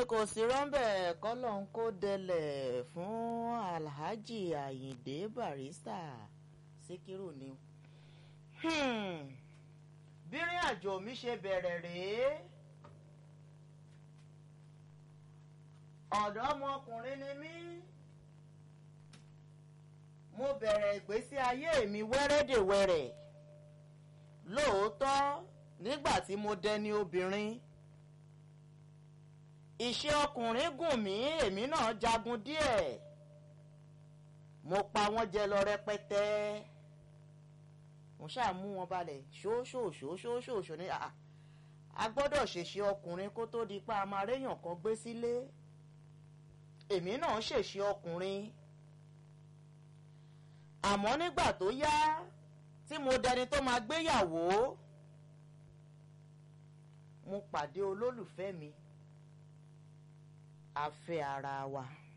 kò sí rọ́ńbẹ́ kọ́lọ́n kó dẹlẹ̀ fún alhaji ayinde barista síkírù ni. bírin àjò mi ṣe bẹ̀rẹ̀ rèé ọ̀dọ́mọkùnrin ni mí mo bẹ̀rẹ̀ ìgbésí ayé mi wẹ́rẹ́dẹ̀wẹ̀rẹ̀ lóòótọ́ nígbà tí mo dẹni obìnrin iṣẹ́ ọkùnrin gùn mí èmi náà jagun díẹ̀ mo pa wọ́n jẹ lọ rẹpẹtẹ mo ṣáà mú wọn balẹ̀ ṣóṣòṣòṣòṣòṣò ní a gbọ́dọ̀ ṣèṣe ọkùnrin kó tó di pa a máa réyàn kan gbé sílé èmi náà ṣèṣe ọkùnrin àmọ́ nígbà tó yá tí mo dẹni tó máa gbéyàwó mo pàdé olólùfẹ́ mi a fẹ́ ara wa.